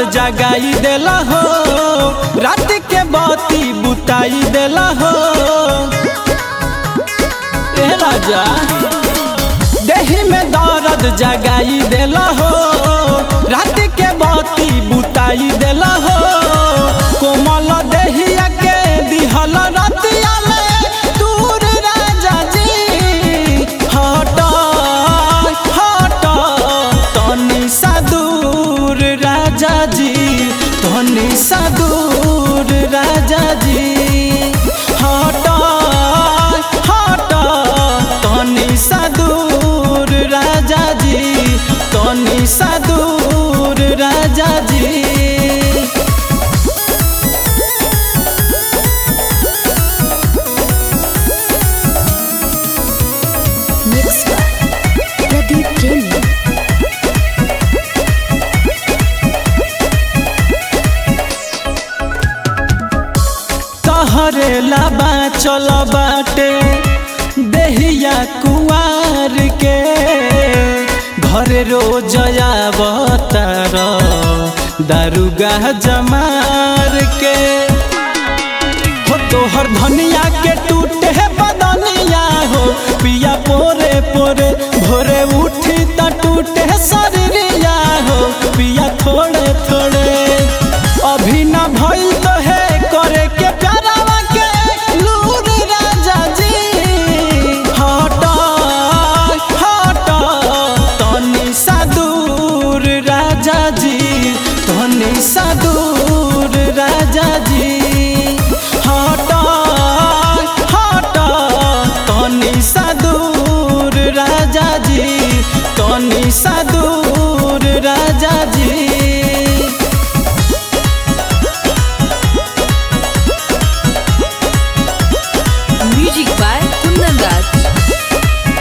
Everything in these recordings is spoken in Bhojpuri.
जगाई देला हो रात के बाती बुताई देला हो ए राजा देही में दर्द जगाई देला हो रात के बाती बुताई देला हो कोमल देहिया के दिहल रतिया में दूर राजा जी हट हट तनी सा दूर राजा जी तनी सा दूर राजा जी हट हट तनी सा दूर राजा जी तनी सा दूर राजा जी Mixed by Pradeep Premium. तहरे लाबा चल बाटे देहिया कुआर के घर रोज आवतार दारुगा जमार के हो तोहर धनिया के टूटे बदनिया हो पिया पोरे पोरे भोरे उठी त टूटे शरीरिया हो पिया थोड़े थोड़े अभी न भइल तो है करे के प्यारावा के लूर राजा जी हट हट तनी सा दूर राजा जी तनी सा दूर राजा जी हट हट तनी सा दूर राजा जी तनी सा दूर राजा जी Music by Kundan Raj.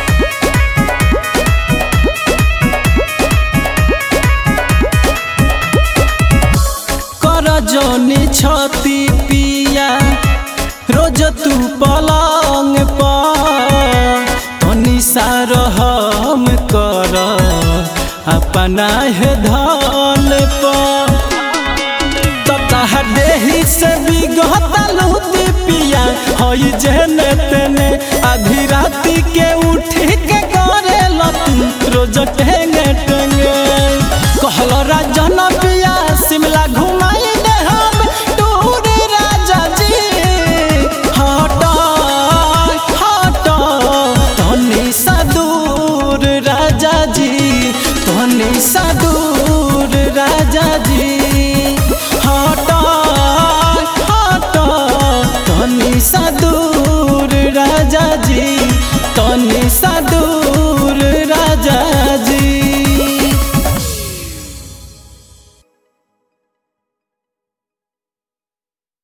कर जोनी छती पिया रोज तू पलंग पर तनी सार हम कर अपना है धन पर ततः देही से बिगहता लूती पिया हई जेने तेने आधी राती के उठी के करे लतू रोज टेंगे टेंगे कहल राजन पिया शिमला घुमाई दे हम टूर राजा जी हट हट तनी सा दूर राजा जी तनी सा दूर